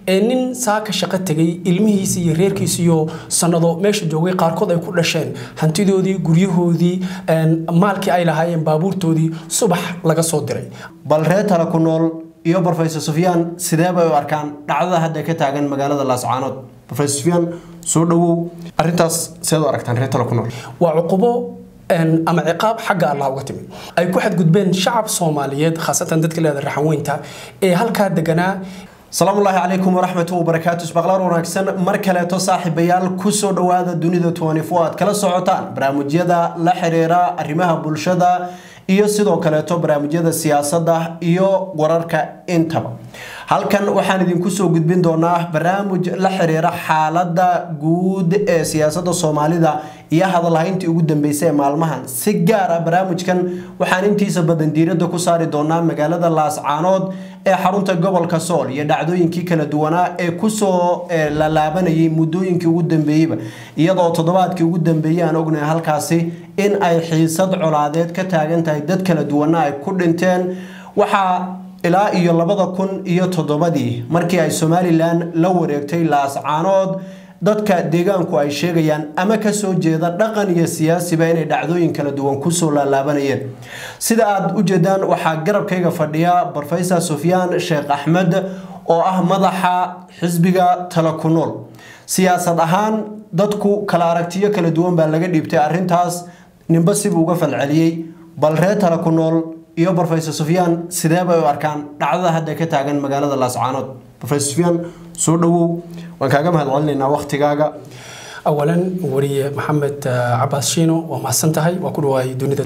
ee nin saaka shaqo tegay ilmihiisi iyo reerkiisi iyo sanado meesha joogay qaarkood ay ku dhasheen hantidoodii guryahoodii maalkii ay lahaayeen baabuurtoodii subax laga soo diray bal reer tala ku nool iyo brofesor sufyaan sidee bay u arkaan dhacdada hadda ka taagan magaalada laascaanood brofesor sufyaan soo dhawow arrintaas seed u aragtaan reer tala ku nool waa cuqubo ama ciqaab xagga allah uga timid ay ku xadgudbeen shacab soomaaliyeed khaasatan dadka leeda raxanweynta ee halkaa deganaa salaamu ullaahi calaykum waraxmatu wabarakaatu isbaqlaar wanaagsan mar kaleeto saaxiibayaal kusoo dhowaada dunida aad kala socotaan barnaamijyada la xiriira arrimaha bulshada iyo sidoo kaleeto barnaamijyada siyaasadda iyo wararka intaba halkan waxaan idinku soo gudbin doonaa barnaamij la xiriira xaalada guud ee siyaasada soomaalida iyo hadalhayntii ugu dambeysay ee maalmahan si gaar ah barnaamijkan waxaan intiisa badan diirada ku saari doonaa magaalada laascaanood ee xarunta gobolka sool iyo dhacdooyinkii kala duwanaa ee kusoo lalaabanayay muddooyinkii ugu dambeeyeyba iyadoo toddobaadkii ugu dambeeyey aan ognahay halkaasi in ay xiisad colaadeed ka taagan tahay dad kala duwana ay ku dhinteen waxaa ilaa iyo labada kun iyo toddobadii markii ay somalilan la wareegtay laascaanood dadka deegaanku ay sheegayaan ama kasoo jeeda dhaqan iyo siyaasiba inay dhacdooyin kala duwan kusoo laalaabanayeen sida aad u jeedaan waxaa garabkayga fadhiya brofesor sufyaan sheekh axmed oo ah madaxa xisbiga tala ku nool siyaasad ahaan dadku kala aragtiyo kala duwan baa laga dhiibtay arrintaas ninba sibuu uga falceliyey bal reer tala ku nool iyo brofesor sufyaan sidee bay u arkaan dhacdada hadda ka taagan magaalada laascaanood brofesor sufyaan soo dhawow waan kaaga mahadcelinaynaa waktigaaga awalan wariye maxamed cabaas shiino waa mahadsan tahay waa ku dhawaay dunida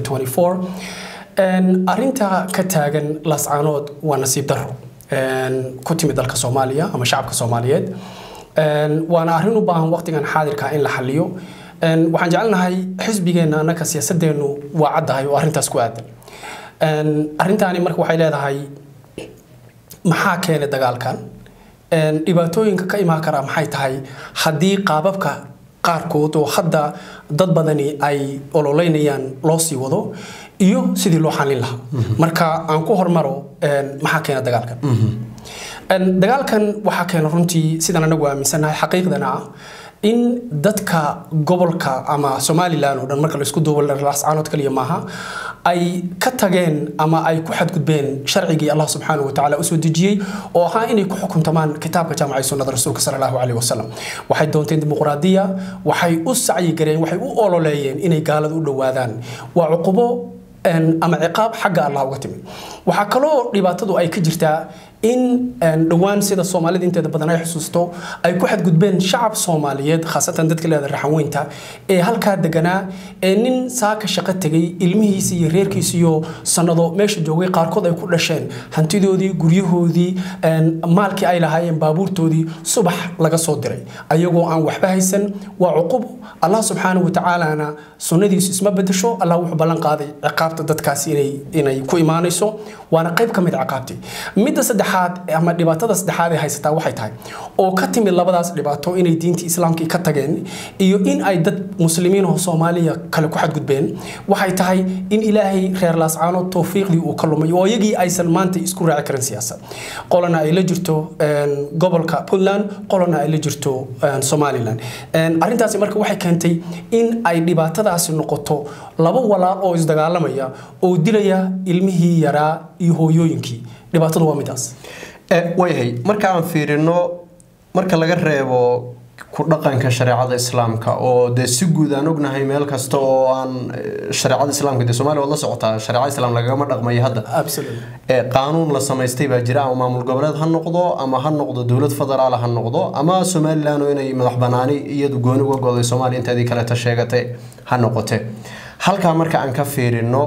arinta ka taagan laascaanood waa nasiib daro ku timid dalka soomaaliya ama shacabka soomaaliyeed waana arrin u baahan waqtigan xaadirka in la xaliyo waxaan jecelnahay xisbigeenna annaka siyaasadeennu waa caddahay oo arrintaas ku aadan arrintaani marka waxay leedahay maxaa keenay dagaalkan dhibaatooyinka ka imaan kara maxay tahay haddii qaababka qaarkood oo hadda dad badani ay ololeynayaan loo sii wado iyo sidii loo xalin lahaa marka aan ku hormaro maxaa keena dagaalkan dagaalkan waxaa keena runtii sidaan anagu aaminsannahay xaqiiqdana ah in dadka gobolka ama somalilan oo dhan marka laisku duubo laascaanood kaliya maaha ay ka tageen ama ay ku xadgudbeen sharcigii allah subxaana wa tacaala usoo dejiyey oo ahaa inay ku xukuntamaan kitaabka jaamacay sunnada rasuulka sala allahu caleyhi wasalam waxay doonteen dimuqraadiya waxay u sacyi gareen waxay u ololeeyeen inay gaalada u dhowaadaan waa cuqubo ama ciqaab xagga allah uga timid waxaa kaloo dhibaatadu ay ka jirtaa in dhowaan sida soomaalida inteeda badan ay xusuusto ay ku xadgudbeen shacab soomaaliyeed khaasatan dadka leeda raxanweynta ee halkaa deganaa ee nin saaka shaqo tegay ilmihiisi iyo reerkiisi iyo sanado meesha joogay qaarkood ay ku dhasheen hantidoodii guryahoodii maalkii ay lahaayeen baabuurtoodii subax laga soo diray ayagoo aan waxba haysan waa cuqubo allah subxaana wa tacaalana sunnadiisu isma bedesho allah wuxuu ballan qaaday ciqaabta dadkaasi inay ku imaanayso waana qayb ka mid ciqaabtii midda saddexaad ama dhibaatada saddexaad ee haysataa waxay tahay oo ka timid labadaas dhibaato inay diintii islaamkii ka tageen iyo in ay dad muslimiin oo soomaaliya kale ku xadgudbeen waxay tahay in ilaahay reer laascaanood towfiiqdii uu ka lumay oo iyagii aysan maanta isku raaci karin siyaasad qolana ay la jirto gobolka puntland qolana ay la jirto somalilan arrintaasi marka waxay keentay in ay dhibaatadaasi noqoto laba walaal oo isdagaalamaya oo dilaya ilmihii yaraa iyo hooyooyinkii dhibaatadu waa midaas waayahay marka aan fiirino marka laga reebo ku dhaqanka shareecada islaamka oo dee si guud aan ognahay meel kasta oo aan shareecada islaamka dee soomaaliya waad la socotaa shareecada islaam lagama dhaqmayo hadda qaanuun la samaystay baa jira ama maamul goboleed ha noqdo ama ha noqdo dowlad federaal ha noqdo ama somalilan oo inay madax banaani iyadu gooni uga goday soomaaliya inteedii kaleeta sheegatay ha noqote halkaa marka aan ka fiirino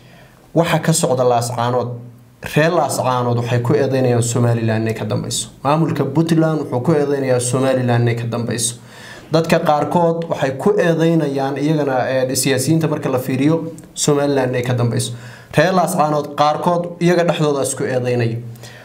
waxa ka socda laascaanood reer laascaanood waxay ku eedeynayaan somalilan inay ka dambeyso maamulka puntland wuxuu ku eedeynayaa somalilan inay ka dambeyso dadka qaarkood waxay ku eedeynayaan iyagana siyaasiyiinta marka la fiiriyo somalilan inay ka dambeyso reer laascaanood qaarkood iyaga dhexdooda isku eedeynaya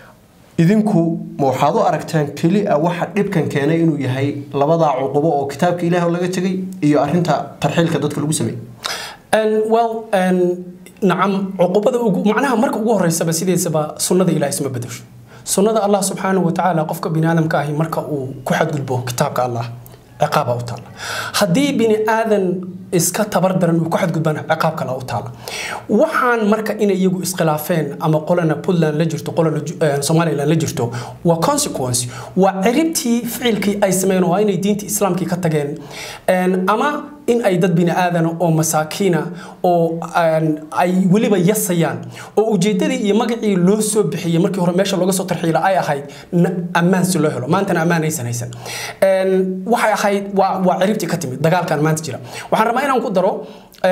idinku ma waxaad u aragtaan keli a waxa dhibkan keenay inuu yahay labadaa cuqubo oo kitaabka ilaah laga tegay iyo arinta tarxiilka dadka lagu sameeyey well nacam cuqubada ugu macnaha marka ugu horeysaba sideesaba sunnada ilaah isma bedesho sunnada allah subxaanahu watacaala qofka bini aadamka ahi marka uu ku xadgudbo kitaabka allah ciqaaba u taala haddii bini aadan iska tabar daran uu ku xadgudbana ciqaab kale u taala waxaan marka inay iyagu iskhilaafeen ama qolana puntland la jirto qolana somaliland la jirto waa consequence waa ciribtii ficilkii ay sameeyeen oo inay diinta islaamkii ka tageen ama in ay dad bini aadana oo masaakiina oo ay weliba yasayaan oo ujeedadii iyo magacii loo soo bixiyey markii hore meesha looga soo tarxiila ay ahayd ammaan si loo helo maantana ammaan aysan haysan waxay ahayd waa waa ciribtii ka timid dagaalkan maanta jira waxaan rabaa inaan ku daro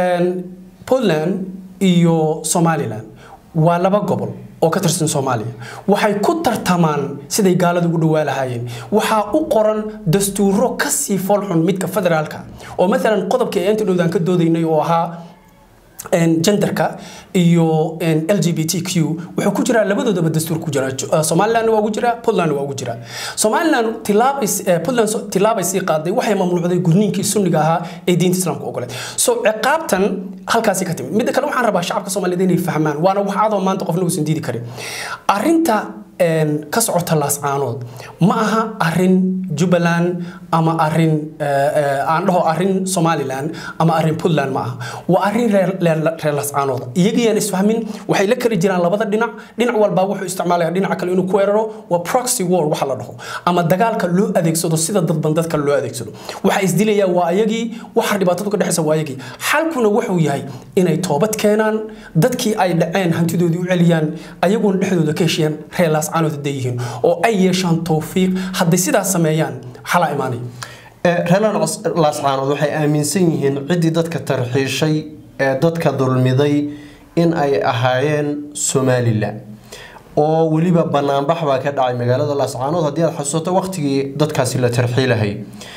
puntland iyo somaliland waa laba gobol oo ka tirsan soomaaliya waxay ku tartamaan siday gaalada ugu dhawaa lahaayeen waxaa u qoran dastuuro kasii foolxun midka federaalka oo maalan qodobkii ay inta dhowdaan ka doodaynay oo ahaa genderka iyo l g b t q wuxuu ku jiraa labadoodaba dastuur ku jira somaliland waa ugu jira puntland waa ugu jira somaliland puntland tilaabay sii qaaday waxay mamnuucday gudniinkii sunniga ahaa ee diinta islaamka ogoleed so ciqaabtan halkaasi ka timid midda kale waxaan rabaa shacabka soomaaliyeed inay fahmaan waana wax adoo maanta qofna uusan diidi karin arrinta ka socota laascaanood ma aha arin jubbaland ama arin aan dhaho arin somaliland ama arin puntland ma aha waa arin reer laascaanood iyagiyaan isfahmin waxay la kali jiraan labada dhinac dhinac walbaa wuxuu isticmaalaya dhinaca kale inuu ku weeraro waa proxy war waxa la dhaho ama dagaalka loo adeegsado sida dadban dadka loo adeegsado waxa isdilayaa waa ayagii waxa dhibaatadu ka dhexaysa waa ayagii xalkuna wuxuu yahay inay toobad keenaan dadkii ay dhaceen hantidoodii u celiyaan ayaguna dhexdooda ka heshiyaan reer laascaanood hadday yihiin oo ay yeeshaan towfiiq hadday sidaas sameeyaan xalaa imaanaya reer laascaanood waxay aaminsan yihiin ciddii dadka tarxiishay ee dadka dulmiday in ay ahaayeen somalilan oo weliba banaanbax baa ka dhacay magaalada laascaanood haddii aad xasuusato waqtigii dadkaasi la tarxiilahay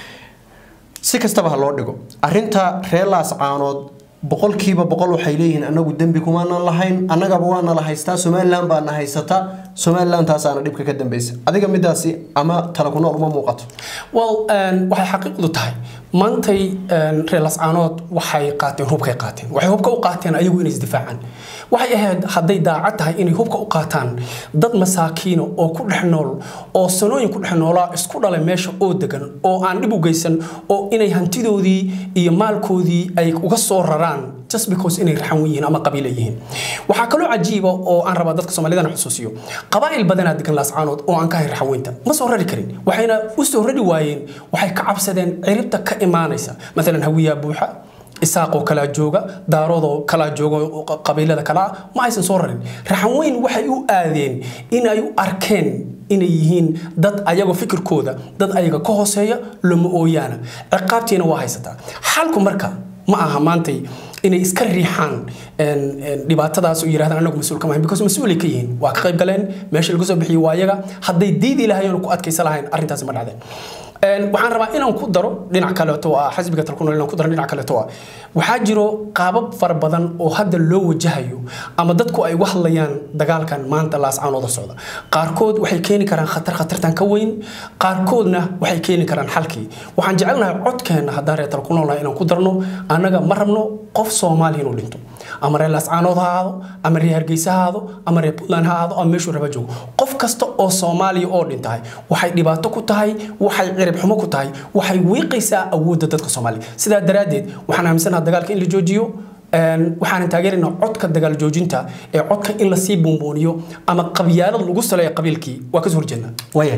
si kastaba ha loo dhigo arinta reer laascaanood boqolkiiba boqol waxay leeyihiin anagu dembi kumaanan lahayn annagaba waana la haystaa somalilan baana haysata somalilan taasaana dhibka ka dambeysa adiga midaasi ama tala ku nool uma muuqato well waxay xaqiiqdu tahay maantay reer lascaanood waxay qaateen hubkay qaateen waxay hubka u qaateen ayagu inay isdifaacaan waxay ahayd hadday daacad tahay inay hubka u qaataan dad masaakiino oo ku dhex nool oo sanooyin ku dhex noolaa isku dhalay meesha oo degan oo aan dhib u geysan oo inay hantidoodii iyo maalkoodii ay uga soo raraan just because inay raxan yihiin ama qabiila yihiin waxaa kaloo cajiiba oo aan rabaa dadka soomaalidana xusuusiyo qabaa'il badanaa degan laascaanood oo aan ka hay raxaweynta ma soo rari karin waxayna u soo rari waayeen waxay ka cabsadeen ciribta ka imaanaysa maalan hawiyaa buuxa isaaqoo kalaa jooga daaroodoo kalaa jooga qabiilada kalaa ma aysan soo rarin raxanweyn waxay u aadeen in ay u arkeen inay yihiin dad ayagoo fikirkooda dad ayaga ka hooseeya lama ooyaana ciqaabtiina waa haysataa xalku marka ma aha maantay inay iska riixaan dhibaatadaas oo yirahdaan anagu mas-uul kama ahayn because mas-uulay ka yihiin waa ka qayb galeen meesha lagu soo bixiyey waa ayaga hadday diidi lahayen oo ku adkaysan lahayn arrintaasi ma dhacdeen waxaan rabaa inaan ku daro dhinac kaleeto ah xisbiga talkunool inaan ku daro dhinac kaleeto ah waxaa jiro qaabab fara badan oo hadda loo wajahayo ama dadku ay uga hadlayaan dagaalkan maanta laascaanooda socda qaarkood waxay keeni karaan khatar khatartan ka weyn qaarkoodna waxay keeni karaan xalkii waxaan jecelnahay codkeenna haddaan reer talkunoolnahay inaan ku darno annaga ma rabno qof soomaali inuu dhinto ama reer laascaanood ha ahaado ama reer hargeysa ha ahaado ama reer puntland ha ahaado ama meeshuu raba joogo qof kasta oo soomaaliya oo dhintahay waxay dhibaato ku tahay waxay cirib xumo ku tahay waxay wiiqaysaa awoodda dadka soomaaliya sidaa daraaddeed waxaan aaminsanaha dagaalka in la joojiyo waxaan taageeraynaa codka dagaal joojinta ee codka in lasii buunbuuniyo ama qabyaalad lagu saleeyo qabiilkii waa kasoo horjeednaa waaya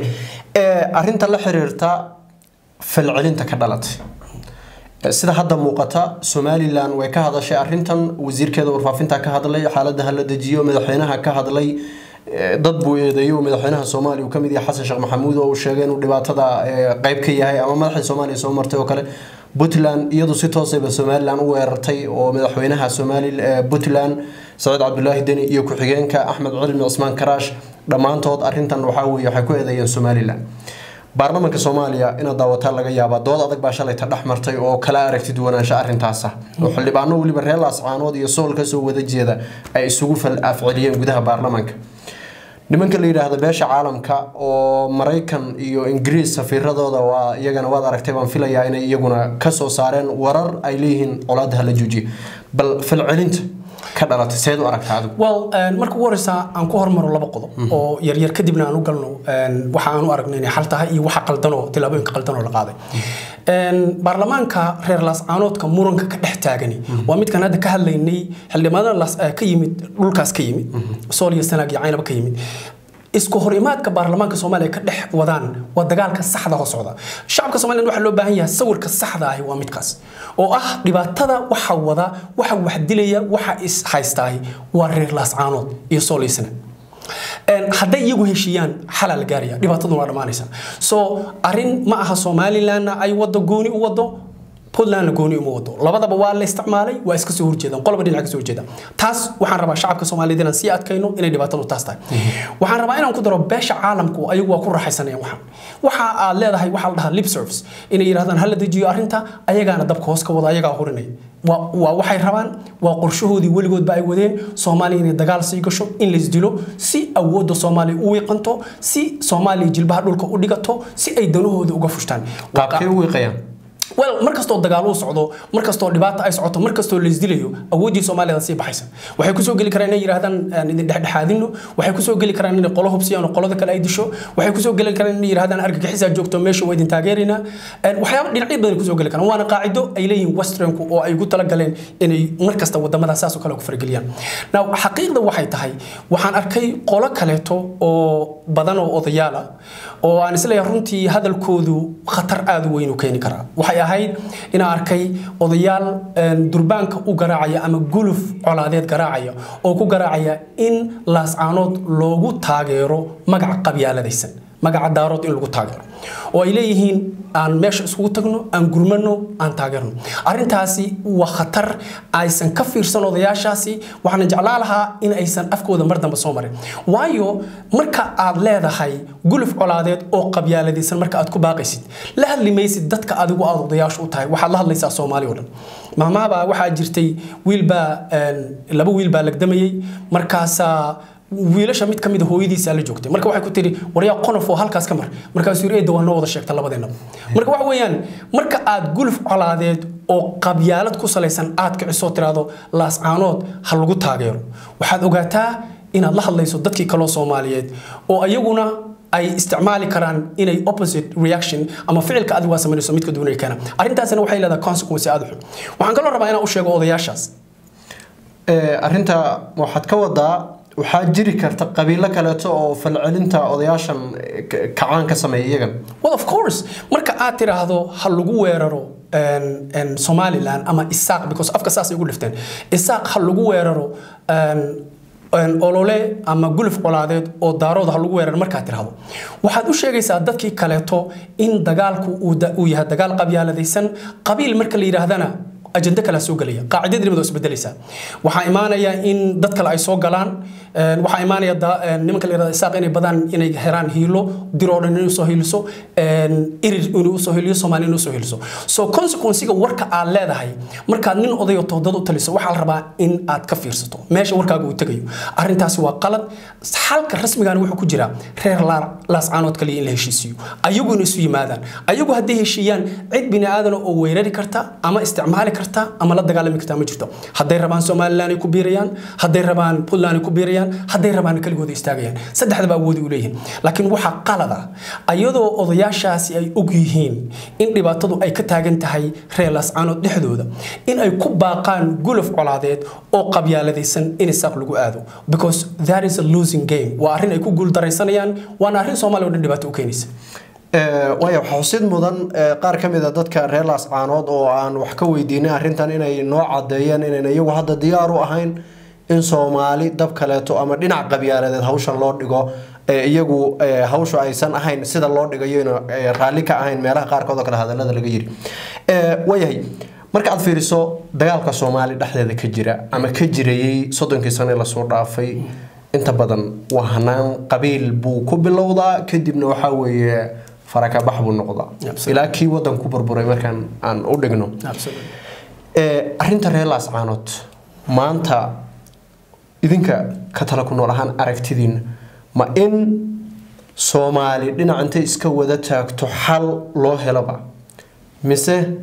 arinta la xiriirta falcelinta ka dhalatay sida hadda muuqata somalilan way ka hadashay arintan wasiirkeeda warfaafinta ka hadlay xaalada hala dejiyo madaxweynaha ka hadlay dad buu eedeeyay madaxweynaha soomaaliya uu kamid yahay xasan sheekh maxamuud oo uu sheegay inuu dhibaatada qayb ka yahay ama madaxda soomaaliya soo martay oo kale puntland iyadu si toosayba somalilan u weerartay oo madaxweynaha somali puntland saciid cabdulaahi deni iyo ku-xigeenka axmed cilmi cismaan karaash dhammaantood arintan waxaa weye waxay ku eedeeyeen somalilan baarlamaanka soomaaliya inaad daawataa laga yaabaa dood adag baa shalayta dhex martay oo kala aragti duwanaansha arintaasa oo xildhibaano weliba reer laascaanood iyo sool kasoo wada jeeda ay isugu fal afceliyeen gudaha baarlamaanka nimanka la yidhaahda beesha caalamka oo maraykan iyo ingiriis safiiradooda waa iyagana waad aragtay baan filayaa inay iyaguna kasoo saareen warar ay leeyihiin colaadaha la joojiye bal falcelinta ka dhalatay seed u aragtaa adigu well marka ugu horeysa aan ku hormaro laba qodob oo yaryar kadibna aan u galno waxa aan u aragno inay xal tahay iyo waxa qaldanoo tillaabooyinka qaldanoo la qaaday baarlamaanka reer laascaanoodka muranka ka dhex taagani waa midkan hadda ka hadlaynay xildhibaanada ka yimid dhulkaas ka yimid sool iyo sanaag iyo caynaba ka yimid isku hor imaadka baarlamaanka soomaaliya ka dhex wadaan waa dagaalka saxda oo socda shacabka soomaaliya waxaa loo baahan yahay sawirka saxda ahi waa midkaas oo ah dhibaatada waxa wada waxa wax dilaya waxa is haystaahi waa reer laascaanood iyo sooliisana hadday iyagu heshiiyaan xalaa la gaaraya dhibaataduna waa dhammaanaysa so arrin ma aha somalilandna ay wado gooni u wado puntlandna gooni uma wado labadaba waa la isticmaalay waa iska soo horjeedaan qolba dhinac ka soo horjeeda taas waxaan rabaa shacabka soomaaliyeed inaan sii adkayno inay dhibaatadu taas tahay waxaan rabaa inaan ku daro beesha caalamku ayagu waa ku raaxaysanayaan waxaan waxa aad leedahay waxaa la dhahaa lip service inay yidhahdaan hala dejiyo arrinta ayagaana dabka hoos ka wada ayagaa hurinaya waa waxay rabaan waa qorshahoodii weligoodba ay wadeen soomaaliya inay dagaal sii gasho in laysdilo si awoodda soomaaliya u wiiqanto si soomaaliya jilbaha dhulka u dhigato si ay danahooda uga fushtaan qaabkay u wiiqayaan well markastoo dagaal uu socdo markastoo dhibaata ay socoto markastoo laisdilayo awooddii soomaaliyada sii baxaysa waxay kusoo geli karaan inay yidhahdaan idin dhexdhexaadino waxay kusoo geli karaan inay qolo hubsiyaan oo qolada kale ay disho waxay kusoo geli karaan inay yidhahdaan argagixisaa joogto meesha waa idin taageeraynaa waxyaaba dhinacyo badan kusoo geli karaan waana qaacido ay leeyihiin westernku oo ay ugu talagaleen inay markasta wadamada saas oo kale ku farageliyaan now xaqiiqda waxay tahay waxaan arkay qolo kaleeto oo badan oo odayaal ah oo aan isleeyahay runtii hadalkoodu khatar aada u weyn u keeni karaa waxay ahayd inaan arkay odayaal durbaanka u garaacaya ama guluf colaadeed garaacaya oo ku garaacaya in laascaanood loogu taageero magaca qabyaaladaysan magaca daarood in lagu taageero oo ay leeyihiin aan meesha iskugu tagno aan gurmano aan taageerno arrintaasi waa khatar aysan ka fiirsan odayaashaasi waxaana jeclaa lahaa in aysan afkooda mar dambe soo marin waayo marka aad leedahay guluf colaadeed oo qabyaaladaysan marka aad ku baaqaysid la hadli maysid dadka adigu aad odayaasha u tahay waxaad la hadlaysaa soomaali oo dhan maamahabaa waxaa jirtay wiilbaa laba wiil baa lagdamayey markaasaa wiilasha mid ka mid a hooyadiisa la joogtay marka waxay ku tiri waryaa qonof oo halkaas ka mar markaasuu yiri eedda waa noo wada sheegta labadeennaba marka waxa weeyaan marka aad guluf colaadeed oo qabyaalad ku salaysan aad kicisoo tiraahdo laascaanood ha lagu taageero waxaad ogaataa inaad la hadlayso dadkii kaloo soomaaliyeed oo ayaguna ay isticmaali karaan inay opposite reaction ama ficilka adigu waa samaynayso midka duunaya keena arrintaasina waxay leedahay consequence aada u xun waxaan kaloo rabaa inaan u sheego odayaashaas arrinta waxaad ka wadaa waxaa jiri karta qabiilo kaleeto oo falcelinta odayaashan kacaan ka sameeya iyagan well of course marka aad tiraahdo ha lagu weeraro somaliland ama isaaq because afka saasay ugu dhifteen isaaq ha lagu weeraro olole ama guluf colaadeed oo daarooda ha lagu weerar markaad tirahdo waxaad u sheegaysaa dadkii kaleeto in dagaalku uu yahay dagaal qabyaaladaysan qabiil marka la yidhaahdana ajende kale soo gelaya qaacidadii nimad isbedelaysaa waxaa imaanaya in dad kale ay soo galaan waxaa imaanaya nimanka la yirahdo isaaq inay badaan inay heraan hiilo diroo dhan inay usoo hiiliso irir inay usoo hiiliyo soomaali inay usoo hiiliso so consequencega warka aad leedahay markaad nin odayo toodad u taliso waxaa la rabaa in aad ka fiirsato meesha warkaaga uu tegayo arrintaasi waa qalad xalka rasmigana wuxuu ku jiraa reer laascaanood kaliya in la heshiisiiyo ayagu in isu yimaadaan ayagu hadday heshiiyaan cid bini aadana oo weerari karta ama isticmaali karta ama la dagaalami karta ma jirto hadday rabaan somaliland ay ku biirayaan hadday rabaan puntland ay ku biirayaan hadday rabaan kaligooda istaagayaan saddexdaba awoodi u leeyihiin laakiin waxaa qalad ah ayadoo odayaashaasi ay og yihiin in dhibaatadu ay ka taagan tahay reer laascaanood dhexdooda in ay ku baaqaan guluf colaadeed oo qabyaaladaysan in isaaq lagu aado because that is a losing game waa arrin ay ku guuldaraysanayaan waana arrin soomaaliya oo dhan dhibaato u keenaysa waaya waxaa xusid mudan qaar ka mid a dadka reer laascaanood oo aan wax ka weydiinay arrintan inay noo cadeeyeen inayn iyagu hadda diyaar u ahayn in soomaali dab kaleeto ama dhinac qabyaaladeed hawshan loo dhigo iyagu hawsha aysan ahayn sida loo dhigayo raalli ka ahayn meelaha qaarkood oo kale hadalada laga yiri waayahay marka aad fiiriso dagaalka soomaali dhexdeeda ka jira ama ka jirayey soddonkii sane lasoo dhaafay inta badan waa hanaan qabiil buu ku bilowdaa kadibna waxaa weeye farakabax buu noqdaa ilaa kii wadan ku burburay markaan aan u dhigno arrinta reer laascaanood maanta idinka ka tala ku nool ahaan aragtidiina ma in soomaali dhinac intay iska wada taagto xal loo helaba mise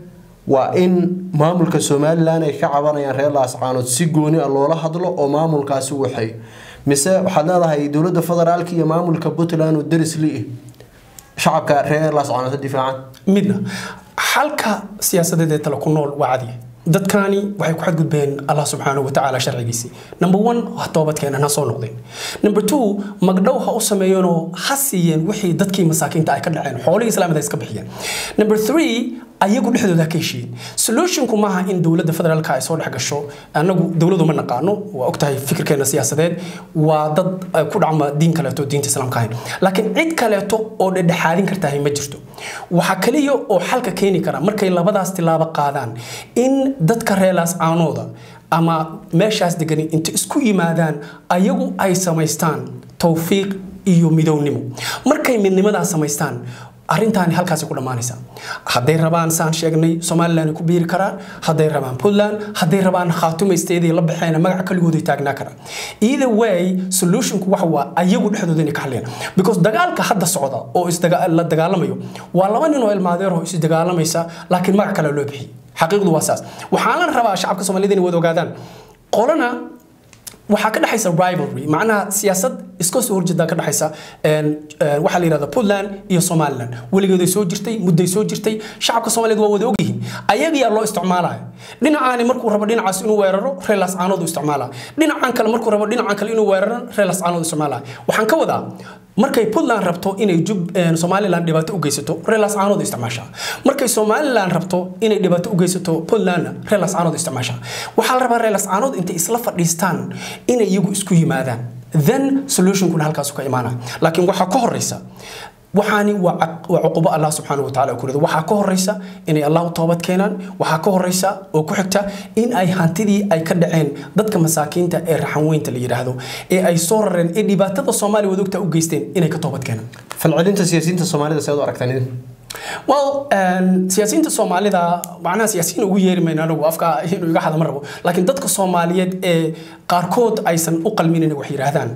waa in maamulka somalilan ay ka cabanayaan reer laascaanood si gooni a loola hadlo oo maamulkaasi waxay mise waxaad leedahay dowladda federaalka iyo maamulka puntland oo daris li shacabka reer laascaanood ha difaacan midna xalka siyaasadeed ee tale ku nool waa cadiya dadkani waxay ku xadgudbeen allah subxaanahu watacaala sharcigiisii number one ha toobadkeenan ha soo noqdeen number two magdhow ha u sameeyeenoo ha siiyeen wixii dadkii masaakiinta ay ka dhaceen xoolihii islaamida iska bixiyeen number three ayagu dhexdooda ka heshiiyeen solutionku maaha in dowladda federaalka ay soo dhex gasho annagu dowladu ma naqaano waa ogtahay fikirkeena siyaasadeed waa dad ku dhacma diin kaleeto diinta islaamka ahayn laakiin cid kaleeto oo dhedhexaadin kartahay ma jirto waxaa kaliya oo xalka keeni kara markay labadaas tilaabo qaadaan in dadka reelaas caanooda ama meeshaas degani inta isku yimaadaan ayagu ay samaystaan towfiiq iyo midownimo markay midnimadaas samaystaan arrintaani halkaasi ku dhammaanaysa hadday rabaan saan sheegnay somalilan ku biiri karaan hadday rabaan puntland hadday rabaan khaatumaysteedii la baxeen magaca kaligooday taagnaa karaan either way solutionku waxa waa ayagu dhexdooda inay ka hadlayaan because dagaalka hadda socda oo la dagaalamayo waa laba nin oo ilmaadeerho is dagaalamaysa laakiin magac kale loo bixiyay xaqiiqdu waa saas waxaan la rabaa shacabka soomaaliyed inay wada ogaadaan qolana waxaa ka dhexaysa rivalry macnaha siyaasad iska soo horjeeda ka dhexaysa waxaa la yidhahda puntland iyo somaliland weligeeday soo jirtay mudday soo jirtay shacabka soomaaliyeed waa wada ogyihiin ayagiyaa loo isticmaalaya dhinacaani markuu rabo dhinacaas inuu weeraro reelas caanood u isticmaalaya dhinacan kale markuu rabo dhinacan kale inuu weeraro reelas caanood u isticmaalaya waxaan ka wadaa markay puntland rabto inay somalilan dhibaato u geysato reelas caanood isticmaashaa markay somalilan rabto inay dhibaato u geysato puntlandna reelas caanood isticmaashaa waxaa la rabaa reelas caanood intay isla fadhiistaan inay iyagu isku yimaadaan then solutionkuna halkaasu ka imaanaya laakiin waxaa ka horeysa waxaani waa cuqubo allah subxaanahu watacaala ku rida waxaa ka horeysa inay allah u toobad keenaan waxaa ka horeysa oo ku xigta in ay hantidii ay ka dhaceen dadka masaakiinta ee raxanweynta la yidhaahdo ee ay soo rareen ee dhibaatada soomaaliya wadogta u geysteen inay ka toobad keenaan falcelinta siyaasiyiinta soomaalida seed u aragtaan idin well siyaasiyiinta soomaalida macnaha siyaasiyiin ugu yeeri mayno anagu afka inuu iga hadama rabo laakiin dadka soomaaliyeed ee qaarkood aysan u qalmin inay wax yidhaahdaan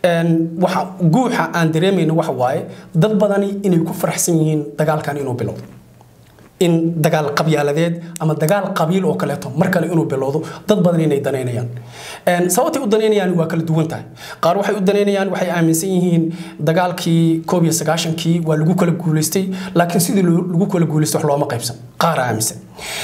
waxa guuxa aan dareemayno waxa waaye dad badani inay ku faraxsan yihiin dagaalkan inuu bilowdo in dagaal qabyaaladeed ama dagaal qabiil oo kaleeto mar kale inuu bilowdo dad badan inay danaynayaan sababtay u danaynayaan waa kala duwan tahay qaar waxay u danaynayaan waxay aaminsan yihiin dagaalkii koob iyo sagaashankii waa lagu kala guulaystay laakiin sidii lagu kala guulaystay wax looma qaybsan qaar aaminsan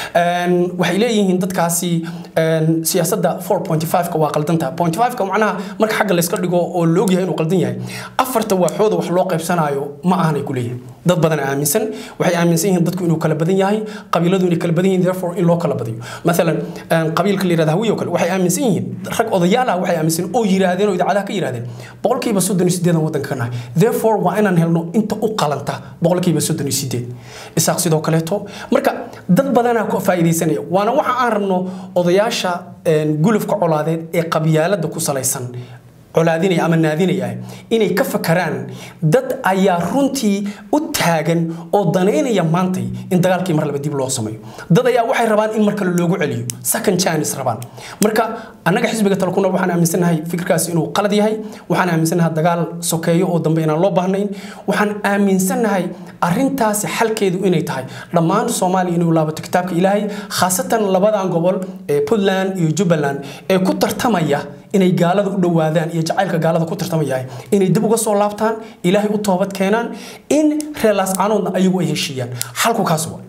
waxay leeyihiin dadkaasi siyaasadda 4.5ka waa qaldantaha 0.5ka macnaha marka xagga layska dhigo oo la ogyahay inuu qaldan yahay afarta waaxooda wax loo qaybsanaayo ma ahanay ku leeyihin dad badan aaminsan waxay aaminsan yihiin dadku inuu kala badan yahay qabiiladu inay kala badan yihiin therefore in loo kala badiyo maalan qabiilka la yirahda hawiyo kale waxay aaminsan yihiin rag odayaal ah waxay aaminsan oo yiraahdeen oo idaacadaha ka yiraahdeen boqolkiiba soddon iyo sideedan waddanka ka nahay therefore waa inaan helno inta u qalanta boqolkiiba soddon iyo sideed isaaq sidoo kaleeto marka dad badanaa ku faa'iidaysanaya waana waxa aan rabno odayaasha gulufka colaadeed ee qabyaalada ku salaysan colaadinaya ama naadinaya inay ka fakaraan dad ayaa runtii u taagan oo danaynaya maantay in dagaalkii mar laba dib loo sameeyo dad ayaa waxay rabaan in mar kale loogu celiyo second chance rabaan marka annaga xisbiga talkunol waxaan aaminsanahay fikirkaas inuu qalad yahay waxaan aaminsanahay dagaal sokeeyo oo dambe inaan loo baahnayn waxaan aaminsanahay arrintaasi xalkeedu inay tahay dhammaan soomaaliya inuu laabato kitaabka ilaahay khaasatan labadan gobol ee puntland iyo jubbaland ee ku tartamaya inay gaalada u dhowaadaan iyo jacaylka gaalada ku tartamayahay inay dib uga soo laabtaan ilaahay u toobad keenaan in reelaas caanoodna ayagu ay heshiiyaan xalku kaas waa